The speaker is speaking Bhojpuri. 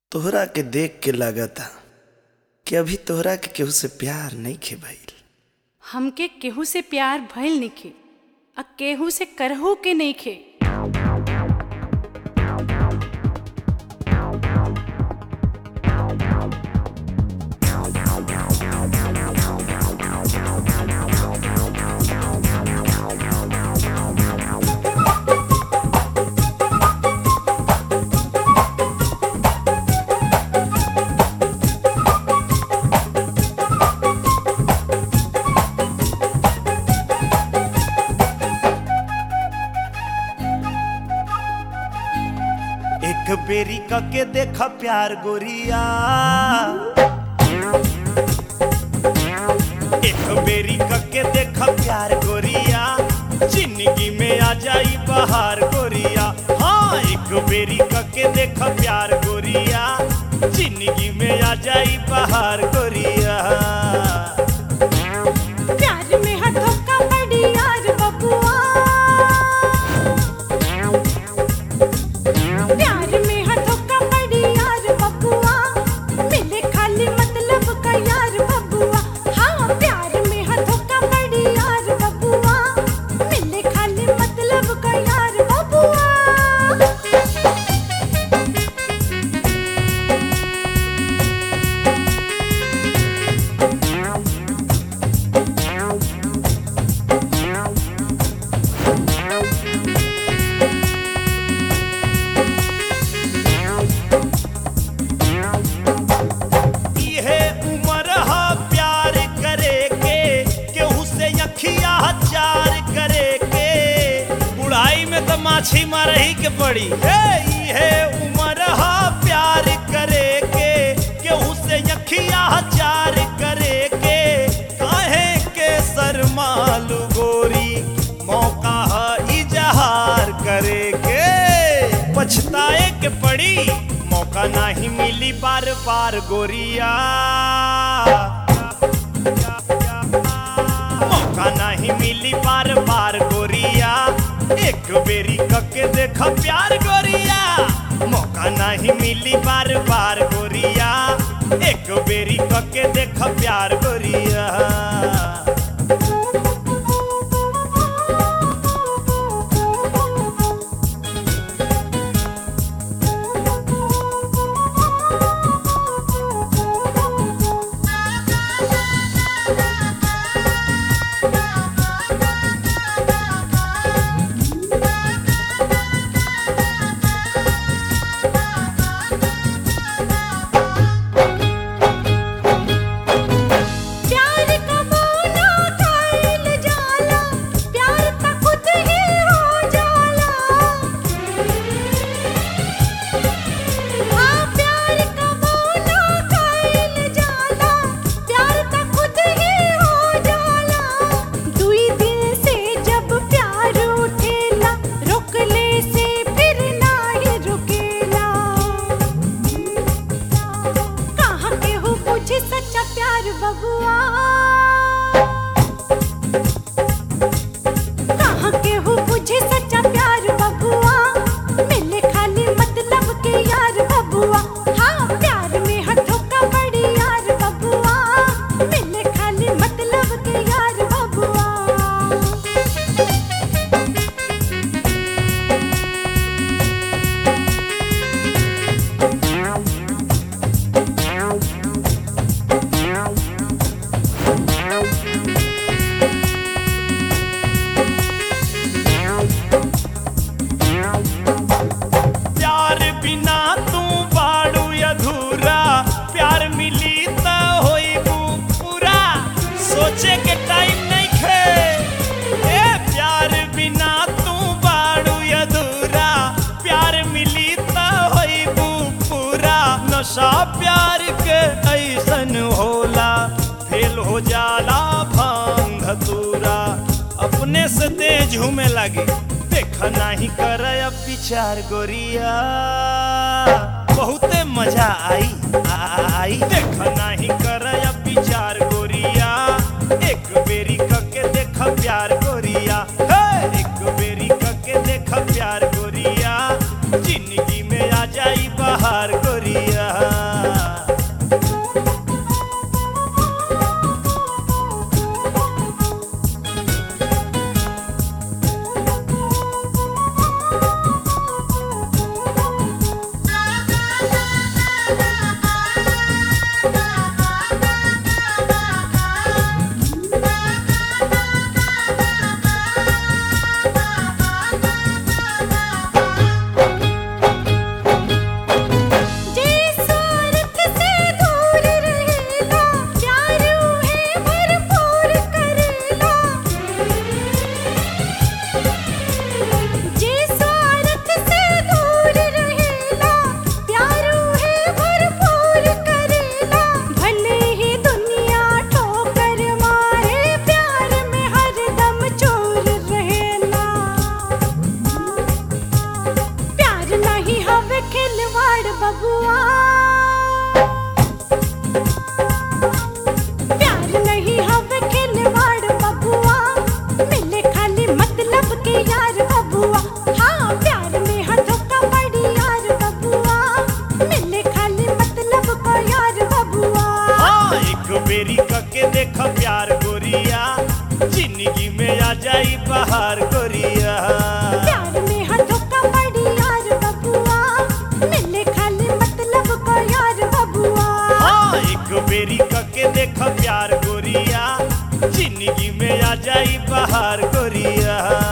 तोहरा के देख के लागता कि अभी तोहरा के केहू से प्यार नइखे भइल हमके केहू से प्यार भइल नइखे आ केहू से करहू के नइखे एक बेरी के देखा प्यार गोरिया एक बेरी के देखा प्यार गोरिया जिंदगी में आ जाई बहार गोरिया हाँ एक बेरी के देखा प्यार गोरिया जिंदगी में आ जाई बहार गोरिया प्यार में हाथों का बड़ी यार बबुआ प्यार में हाथों का बड़ी यार बबुआ मिले खाली मतलब का यार बबुआ हाँ प्यार में हाथों का बड़ी यार बबुआ मिले खाली मतलब का यार बबुआ इहे उम्र हा प्यार करे के केहू से अखिया चार करे के बुढ़ाई में तो माछी मारही के पड़ी हे इहे उम्र हा प्यार करे के केहू से अखिया चार करे के काहे के शर्मालू गोरी मौका हा इजहार करे के पछताए के पड़ी मौका नहीं मिली बार बार गोरिया मौका नहीं मिली बार बार गोरिया एक बेरी कके देख प्यार गोरिया मौका नहीं मिली बार बार गोरिया एक बेरी कके देख प्यार गोरिया प्यार का मोना खाइल जाला प्यार त खुद ही हो जाला हाँ प्यार का मोना खाइल जाला प्यार त खुद ही हो जाला दुई दिल से जब प्यार उठेला रोकले से फिर ना ही रुकेला कहाँ के हो पूछे सच्चा प्यार बबुआ कहाँ के हो पूछे सच्चा प्यार बबुआ मिले खाली मतलब के यार बबुआ हाँ प्यार में हाथों का बड़ी यार बबुआ मिले खाली मतलब के यार बबुआ प्यार बिना तू बाड़ू अधूरा प्यार मिली त होइबू पूरा सोचे के टाइम नहीं खे ए प्यार बिना तू बाड़ू अधूरा प्यार मिली त होइबू पूरा नशा प्यार के ऐसन होला फेल हो जाला भांग धतूरा अपने से तेज झूमे लगे देख नहीं कर अब विचार गोरिया बहुते मजा आई आई देख नहीं कर अब विचार गोरिया एक बेरी कके देख प्यार गोरिया हे! एक बेरी कके देख प्यार गोरिया जिंदगी में आ जाई बहार गोरिया जिंदगी में आ जाई बाहर गोरिया प्यार में हर धोखा पड़ी यार बबुआ मिले खाली मतलब को यार बबुआ हाँ एक बेरी कके देख प्यार गोरिया जिंदगी में आ जाई बाहर गोरिया